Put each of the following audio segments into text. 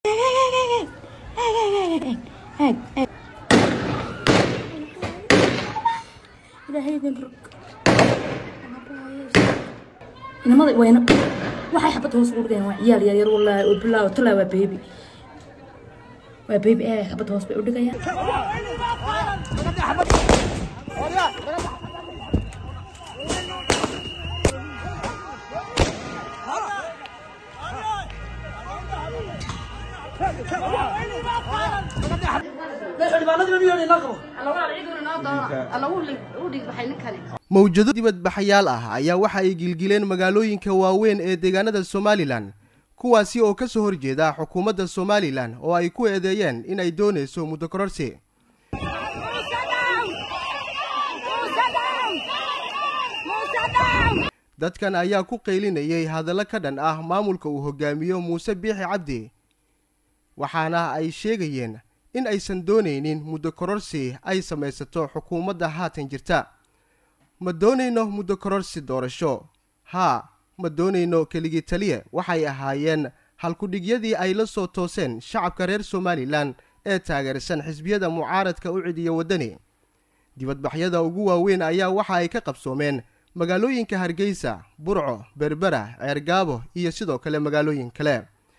inamada wayna waxay xabad hoos ugu dhigayaan waa ciyaal yaryar wallaahi oo bilaaw talaa waa beebi waa beebi ee xabad hoos bay u dhigayaan mawjado dibadbaxayaal ah ayaa waxa ay gilgileen magaalooyinka waaweyn ee deegaanada somalilan kuwaasi oo ka soo horjeeda xukuumadda somalilan oo ay ku eedeeyeen in ay doonayso muddo kororsi dadkan ayaa ku qaylinayay hadallo ka dhan ah maamulka uu hogaamiyo muuse biixi cabdi waxaana ay sheegayeen in aysan doonaynin muddo kororsi ay samaysato xukuumadda haatan jirta ma doonayno muddo kororsi doorasho haa ma doonayno keligii taliye waxay ahaayeen halkudhigyadii ay la soo tooseen shacabka reer somalilan ee taageersan xisbiyada mucaaradka u cidiya waddani dibadbaxyada ugu waaweyn ayaa waxa ay ka qabsoomeen magaalooyinka hargeysa burco berbera ceergaabo iyo sidoo kale magaalooyin kale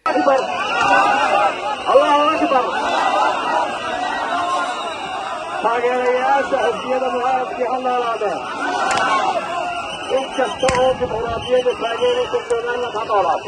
taageerayaasha xisbiyada mucaaradkii ha noolaadeen in kasta oo dimuqraadiyadda taageeraysa somaliland ha noolaato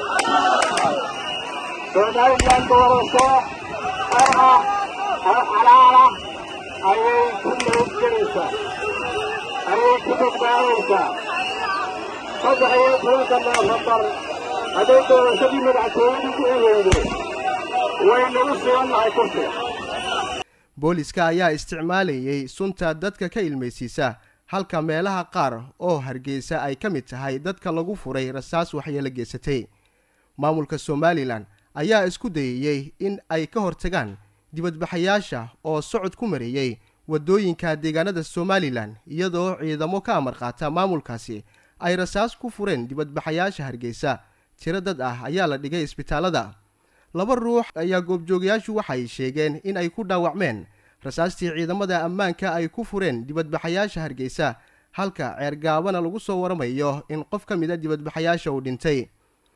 somaliland doorasho xor ah oo xalaal ah ayay ku nabadgelaysaa ayay ku badbaadaysaa saddex iyo tobanka noofembar hadday doorashadii madaxtooyadu ku eweydo waynagu sugan nahay kursiga booliska ayaa isticmaalayay sunta dadka ka ilmaysiisa halka meelaha qaar oo hargeysa ay ka mid tahay dadka lagu furay rasaas waxyeelo geysatay maamulka somalilan ayaa isku dayayey in ay ka hortagaan dibadbaxayaasha oo socod ku mariyey waddooyinka deegaanada somalilan iyadoo ciidamo ka amar qaata maamulkaasi ay rasaas ku fureen dibadbaxayaasha hargeysa tiro dad ah ayaa la dhigay isbitaalada laba ruux ayaa goobjoogayaashu waxay sheegeen in ay ku dhaawacmeen rasaastii ciidamada ammaanka ay ku fureen dibadbaxayaasha hargeysa halka ceergaabana lagu soo waramayo in qof ka mid a dibadbaxayaasha uu dhintay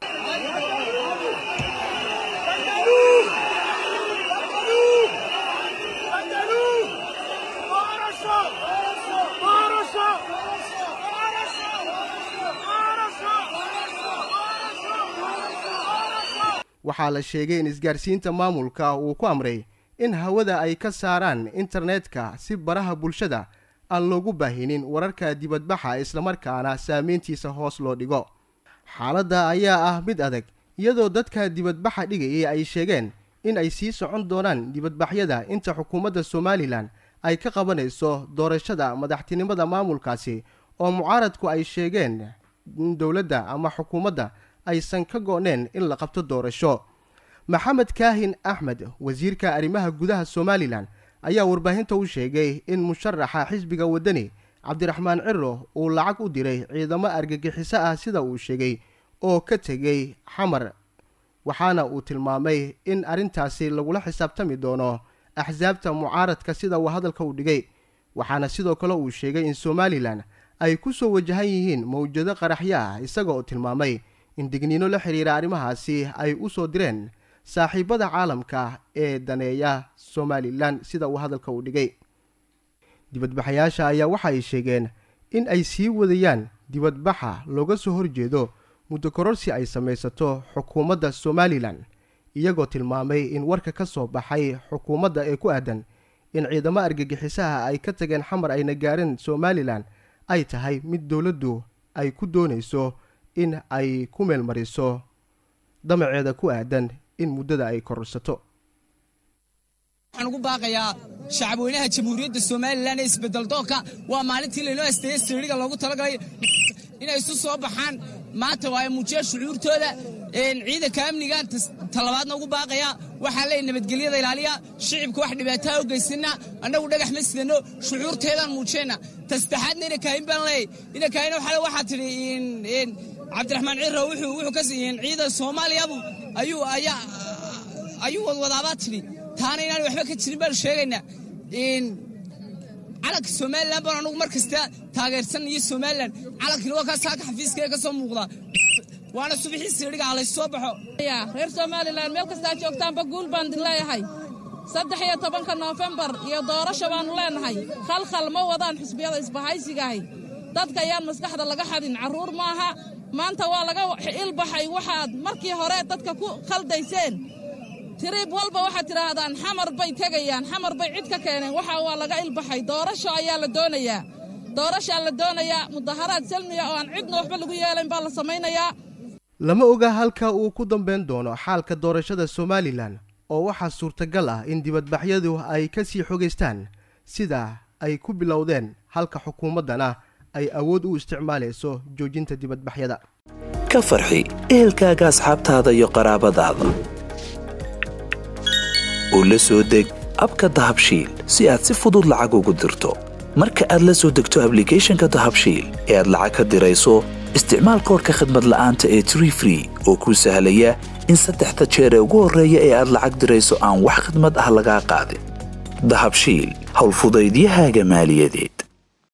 waxaa la sheegay in isgaarsiinta maamulka uu ku amray in hawada ay ka saaraan internetka si baraha bulshada aan loogu baahinin wararka dibadbaxa islamarkaana saameyntiisa hoos loo dhigo xaaladda ayaa ah mid adag iyadoo dadka dibadbaxa dhigayay ay sheegeen in ay sii socon doonaan dibadbaxyada inta xukuumadda somalilan ay ka qabanayso doorashada madaxtinimada maamulkaasi oo mucaaradku ay sheegeen in dowladda ama xukuumadda aysan ka go-neen in la qabto doorasho maxamed kaahin axmed wasiirka arrimaha gudaha somalilan ayaa warbaahinta u sheegay in musharaxa xisbiga waddani cabdiraxmaan ciro uu lacag u diray ciidamo argagixiso ah sida uu sheegay oo ka tegey xamar waxaana uu tilmaamay in arrintaasi lagula xisaabtami doono axsaabta mucaaradka sida uu hadalka u dhigay waxaana sidoo kale uu sheegay in somalilan ay ku soo wajahan yihiin mawjado qaraxyo ah isaga oo tilmaamay in digniino la xidhiira arrimahaasi ay u soo direen saaxiibada caalamka ee daneeya somalilan sida uu hadalka u dhigay dibadbaxayaasha ayaa waxa ay sheegeen in ay sii wadayaan dibadbaxa looga soo horjeedo muddo kororsi ay samaysato xukuumadda somalilan iyagoo tilmaamay in warka ka soo baxay xukuumadda ee ku aadan in ciidamo argagixisaha ay ka tageen xamar ayna gaareen somalilan ay tahay mid dowladdu ay ku doonayso in ay ku meelmariso damaceeda ku aadan in muddada ay kororsato waxaan ugu baaqayaa shacabweynaha jamhuuriyadda somalilan ee isbedeldoonka waa maalintii laynoo asteeyey siriga loogu talagalay inay isu soo baxaan maanta waa muujiyeen shucuurtooda ciidanka amnigan talabaadna ugu baaqaya waxaa leey nabadgelyada ilaaliya shicibka wax dhibaataa u geysana annagu dhagax ma sidano shucuurteedaan muujiyeenna tasaddexaadna inakaahin baan leey inakaahin waxale waxaa tidhi cabdiraxmaan ciro wuxuu ka siiyeen ciidan soomaaliyabu ayuu ayaa ayuu wadwadaabaa tidhi taana inaan waxba ka jirin baanu sheegaynaa calanka somalilan baan anugu mar kasta taageersan iyo somalilan calankina waa kaa saaka xafiiska ee ka soo muuqdaa waana subaxii siidhiga halays soo baxo reer somalilan meel kastaa joogtaanba guul baan idin leeyahay saddex iyo tobanka noofembar iyo doorasho baannu leenahay khalkhal ma wadaan xisbiyada isbahaysigahay dadka ayaan maskaxda laga xadin carruur maaha maanta waa laga ilbaxay waxaad markii hore dadka ku khaldayseen tiriib walba waxaad tidhaahdaan xamar bay tegayaan xamar bay cid ka keeneen waxa waa laga ilbaxay doorasho ayaa la doonayaa doorashaa la doonayaa mudaharaad salmiya oo aan cidna waxba lagu yeelayn baa la samaynayaa lama oga halka uu ku dambayn doono xaalka doorashada somalilan oo waxaa suurtagal ah in dibadbaxyadu ay ka sii xogaystaan sida ay ku bilowdeen halka xukuumaddana ay awood u isticmaalayso joojinta dibadbaxyada ka farxi ehelkaaga asxaabtaada iyo qaraabadaada oo la soo deg abka dahabshiil si aad si fudud lacag ugu dirto marka aad la soo degto ablicathonka dahabshiil ee aad lacag ka dirayso isticmaal koorka khadmad la'aanta ee tree free oo kuu sahlaya in saddexda jeer ee ugu horreeya ee aad lacag dirayso aan wax khidmad ah lagaa qaadin dahabshiil howlfudaydiyahaaga maaliyadeed